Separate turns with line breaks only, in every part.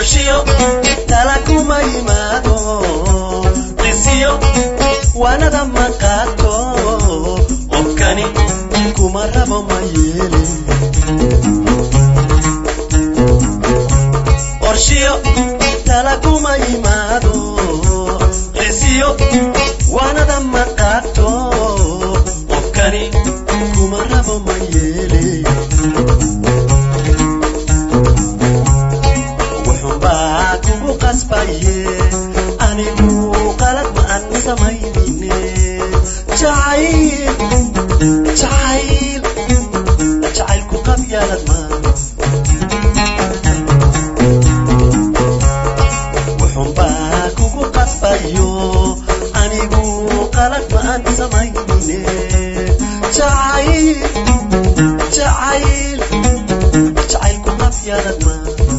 qorshiyo tala kuma yimaado qisiyo waanada ma qaato qofkani kuma rabo ma yeeli qorshiyo tala kuma yimaado qisiyo waanada ma qaato qofkani kuma rabo ma yeeli wuxuunbaa kugu qasbaye anigu qalad ma aan samaynine jacayl jacayl jacaylku qabyaalad ma wuxuunbaa kugu qasbayo anigu qalad ma aan samaynine jacayl jacayl jacaylku qabyaalad ma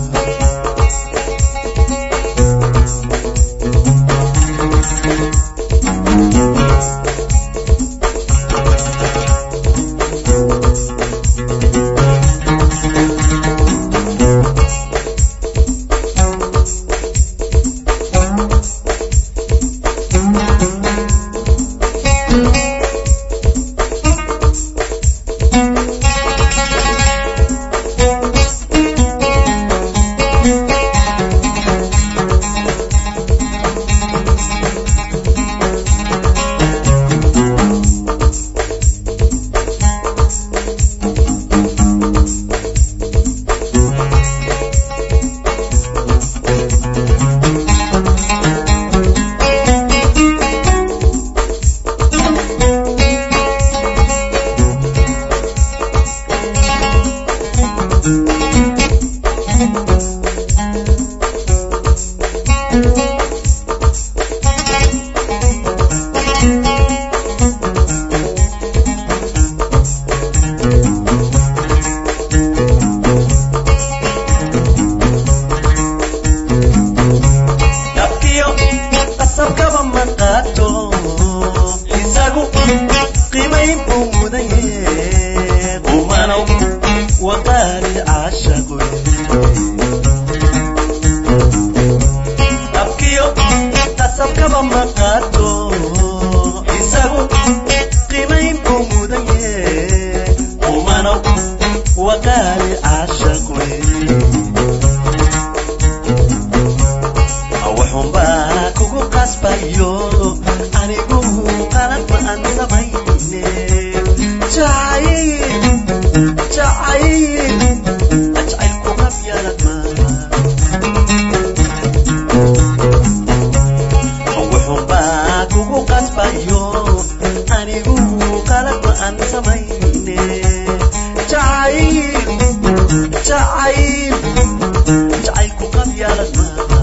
dabkiyo qasabkaba ma qaato isagu qiimayn buu mudaye qumanow waqaali caashaqo dabkiyo qasabkaba ma qaato isagu qiimayn buu mudaye qumanow waqaali caashaqo wuxuunbaa kugu qasbayo anigu qalad ma aan samayne jacayl jacayl jacaylku qabyaalad maaha wuxuunbaa kugu qasbayo anigu qalad ma aan samayne jacayl jacayl jacaylku qabyaalad maaha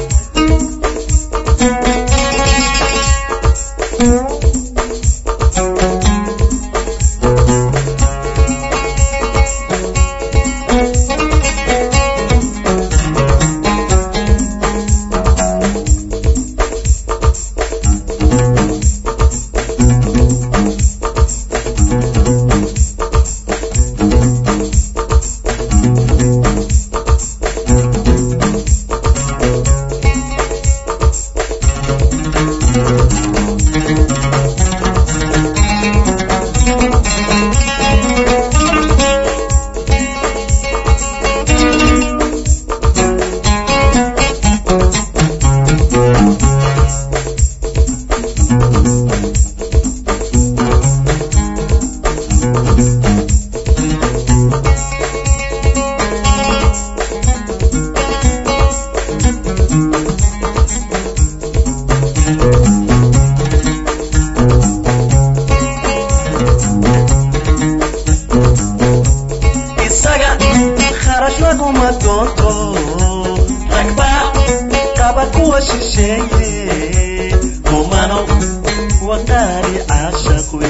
isaga kharash laguma doonto ragba qaba kuwa shisheeye kumano waqaali caashaqwe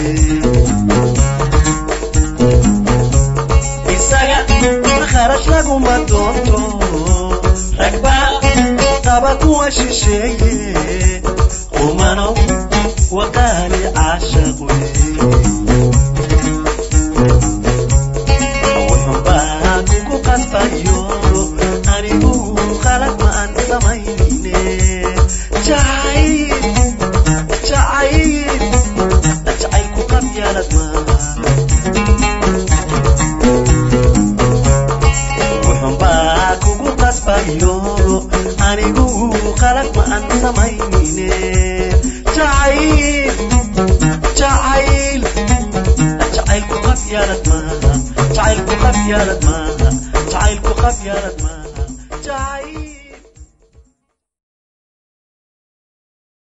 isaga kharash laguma doonto ragba qaba kuwa shisheeye kumano waqaali caashaqwe wuxuunbaa kugu qasbayo anigu qalad ma anigu qalad ma aan samaynine jacayl jacayl jacaylku qabyaalad maaha jacaylku qabyaalad maaha jacaylku qabyaalad maaha jacayl